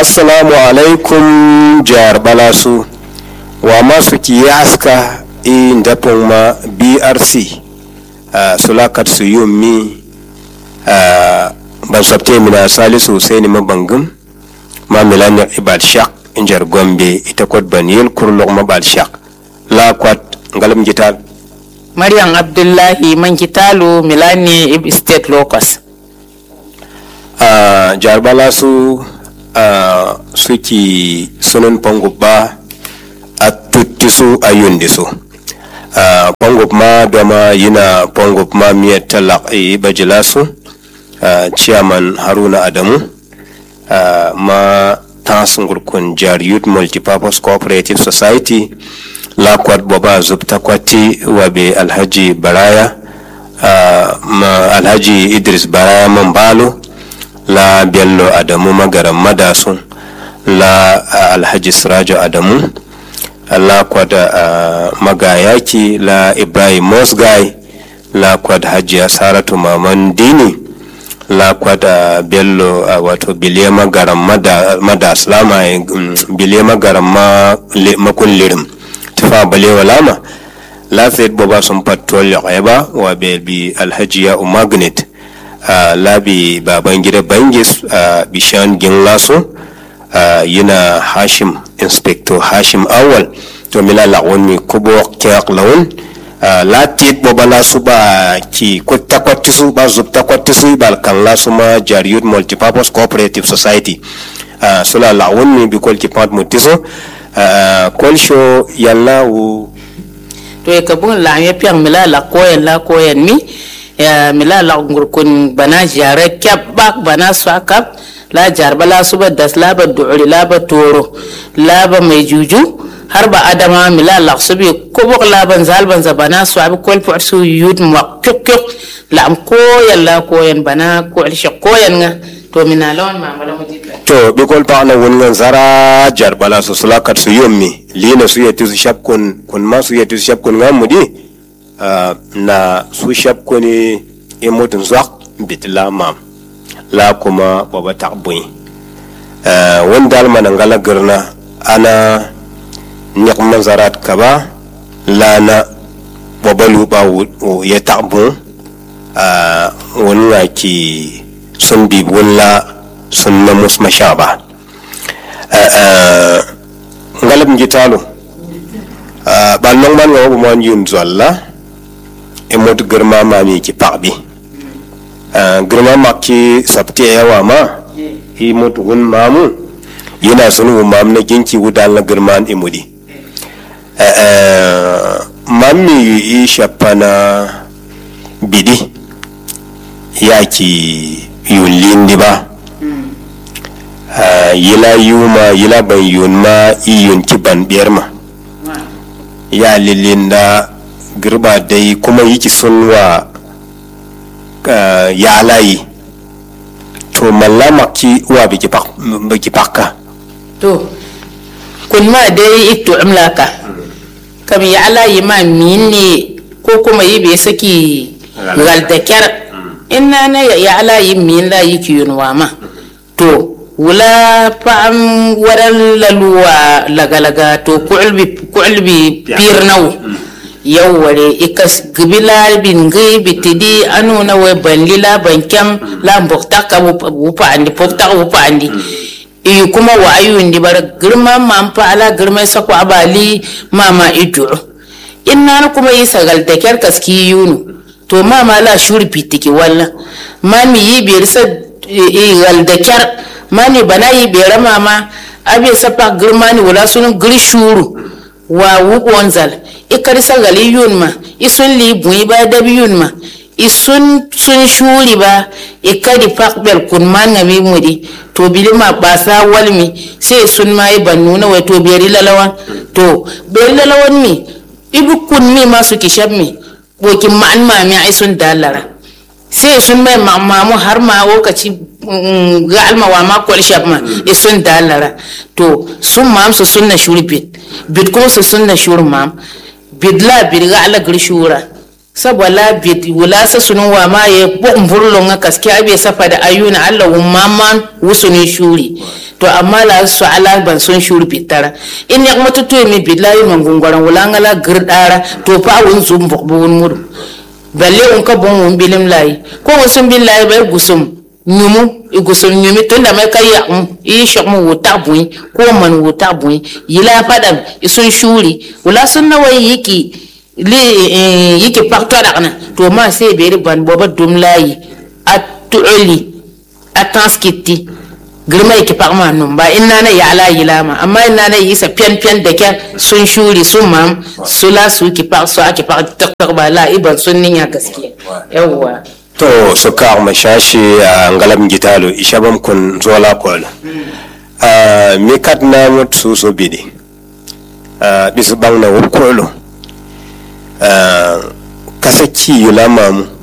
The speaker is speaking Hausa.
assalamu alaikum jar balasu wa masu kiyaska i ndapong ma brc uh, sulakat su yummi uh, ban sabte mina salisu husaini mabangum ma milanya ibad shak injar gombe ita kwat baniyel kurlok mabal shak la kwat ngalam jital maryam abdullahi man kitalu milani ib state locus uh, jar balasu uh, suki sunan pongo ba a tutti su a yundi su uh, pongo ma doma yina pongo ma miya talak e bajila su uh, chairman haruna adamu uh, ma tasungur kun jar youth multipurpose cooperative society la kwat boba zubta kwati wabe alhaji baraya uh, ma alhaji idris baraya mambalo la bello adamu magaran madasun la uh, alhaji sirajo adamu la kwada uh, magayaki la ibrahim mosgai la kwad hajiya saratu maman dini la kwada bello uh, wato biliya magaran mada, madas lama um, biliya magaran ma, le, makun lirim tufa balewa lama la fed boba sun patrol ya ba wa bi alhaji ya umagnet uh, labi baban gida bangis uh, bishan ginlaso uh, yana hashim inspector hashim awal to mila lawon mi kubo kyak lawon uh, latit boba lasu ba ki kutta kwattisu ba zubta kwattisu ba kan lasu ma jariyut multipurpose cooperative society uh, sula lawon mi bi kol ki pat mutiso uh, kol show yalla wu to e kabun la ya piang mila la koyen la koyen mi ya mila la ngurkun bana jare kyap bak bana swakap la jar bala suba das la ba du'ri la ba toro la ba mai juju har ba adama mila la subi kubuk la ban zal ban za bana swabi kol fu su yud ma kyuk kyuk la am koyan la koyan bana ko al koyan nga to mina lawan ma mala mu dikka to bikol pa na wongan zara jar bala so sulakat su yommi lina su yeti su shap kun kun ma su yeti su shap kun ngamudi uh, na su shap kuni imutun zwak bitla mam la kuma baba takbui uh, wanda almana ngala girna ana nyakman zarat kaba lana baba luba ya takbu uh, wani ki sun bi wala sun na mus mashaba ngalab njitalo bal nong man nga mo yun zwalla e mot girma ma mi ki pakbi girma ma ki sabti yawa ma i mot gun mamu yana sunu mam na ginki wudal na girman imudi mammi i shapana bidi yaki yun lindi ba uh, yila yuma yila ban yun ma iyun ki ban biyar ma ya lilinda girba dai kuma yiki sun wa uh, ya layi to mallama ki wa biki pakka to kun ma dai ito amlaka kam ya layi ma min ne ko kuma yi bai saki gal da kyar inna na ya ala yi min la yi ki yunwa ma to wula fa'am waran laluwa lagalaga to ku'ulbi ku'ulbi pirnaw yau ware ikas gibila bin gai bitidi anu na wai banli la bankyam la mbokta ka wupa andi pokta wupa andi i kuma wa ayun di bar girma ma fa ala girma sako abali mama idu inna na kuma yi sagal da kyar kaski yunu to ma ma la shuri pitiki walla ma mi yi biyar sa gal da kyar ma ni bana yi biyar ma ma abe sapa girma ni wala sun gir shuru wa wukon zal ikar sa gali yun ma isun li bui ba da yun ma isun sun shuri ba ikadi fakbel kun man ngami mudi to bili ma basa walmi sai sun ma yi bannu na wai to biyar lalawan to biyar lalawan mi ibu kun mi ma su kishab mi bokin ma'an mami ai sun dalara sai sun mai mamu har ma lokaci ga almawa ma kwal shab ma e sun dalara to sun mam su sunna shuri bit bit kuma su sunna shuri mam bit la bit ga ala gir shura saboda bit wula sa sunun wa ma ye bo umburlo nga kaske abe safa da ayuna Allah wumman wusuni shuri to amma la su ala ban son shuri bitara in ya kuma tutu mi billahi man gungwaran wala ngala girdara to fa wun zum bok bu wun mudu balle un ka bon wun bilim layi ko wun sun billahi bai gusum nyumu i gusum nyumi tunda mai kai ya um i shok mu wuta bui ko man wuta bui yila fadam i sun shuri wala sun nawai yiki li yiki pakto dakna to ma sai beri ban boba dum layi a tu'uli a transkiti girma yake pakma nun ba inna na ya ala yilama amma inna na yi sa pian pian da kyan sun shuri sun mam su la su ki pak su ake pak tak tak ba la iban sun ninya gaskiya yawwa to su ka ma shashi a ngalam gitalo ishabam kun zola kol a mi kat na mut su so bidi a bisu bang na wup kolo a kasaki yulama mu